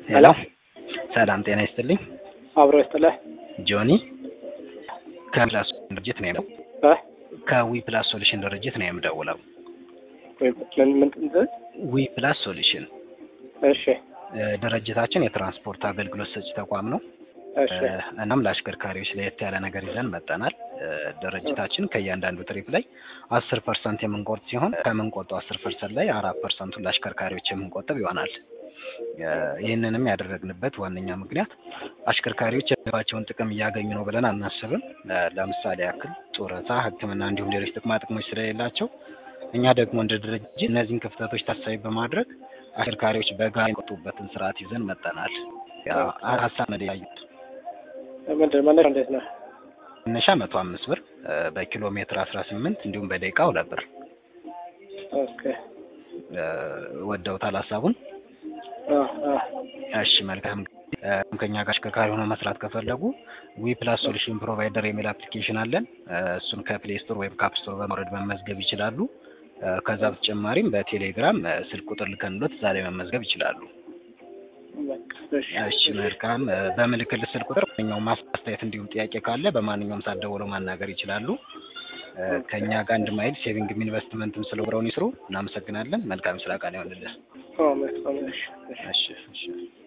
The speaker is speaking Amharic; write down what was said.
ሄሎ ሰላም ጤና ይስጥልኝ። አብሮ ይስጥልህ። ጆኒ ከፕላስ ድርጅት ነው የምደውለው። እ? ከዊ ፕላስ ሶሉሽን ድርጅት ነው የምደውለው። ወይ ምን ምን እንትን? ዊ ፕላስ ሶሉሽን እሺ እ፣ ድርጅታችን የትራንስፖርት አገልግሎት ሰጪ ተቋም ነው። እሺ እ፣ እናም ለአሽከርካሪዎች ለየት ያለ ነገር ይዘን መጠናል። እ፣ ድርጅታችን ከእያንዳንዱ ትሪፕ ላይ አስር ፐርሰንት የምንቆርጥ ሲሆን ከምንቆርጠው አስር ፐርሰንት ላይ አራት ፐርሰንቱን ለአሽከርካሪዎች የምንቆጥብ ይሆናል። እ፣ ይህንንም ያደረግንበት ዋነኛ ምክንያት አሽከርካሪዎች የባቸውን ጥቅም እያገኙ ነው ብለን አናስብም። እ፣ ለምሳሌ ያክል ጡረታ፣ ሕክምና እንዲሁም ሌሎች ጥቅማ ጥቅሞች ስለሌላቸው እኛ ደግሞ እንደ ድርጅት እነዚህን ክፍተቶች ታሳቢ በማድረግ አሽከርካሪዎች በጋራ የሚቆጡበትን ስርዓት ይዘን መጠናል። ያው ሀሳብ ነው ያዩት ምንድን መነሻ እንዴት ነው? መነሻ መቶ አምስት ብር እ፣ በኪሎ ሜትር አስራ ስምንት እንዲሁም በደቂቃ ሁለት ብር ኦኬ እ፣ ወደውታል ሀሳቡን። አ አ እሺ መልካም እ፣ ከኛ ጋር አሽከርካሪ ሆነው መስራት ከፈለጉ ዊ ፕላስ ሶሉሽን ፕሮቫይደር የሚል አፕሊኬሽን አለን። እ፣ እሱን ከፕሌይ ስቶር ወይም ከአፕ ስቶር በማውረድ መመዝገብ ይችላሉ። እ፣ ከዛ በተጨማሪም በቴሌግራም እ፣ ስልክ ቁጥር ልከንሎት እዛ ላይ መመዝገብ ይችላሉ። በቃ እሺ እሺ መልካም እ፣ በምልክል ስልክ ቁጥር ማንኛውም አስተያየት እንዲሁም ጥያቄ ካለ በማንኛውም ሰዓት ደውለው ማናገር ይችላሉ። እ፣ ከእኛ ጋር አንድ ማይል ሴቪንግም ኢንቨስትመንትም ስለብረውን ይስሩ። እናመሰግናለን። መልካም ስራ ቀን ይሆንልን። አዎ መልካም እሺ እሺ እሺ እሺ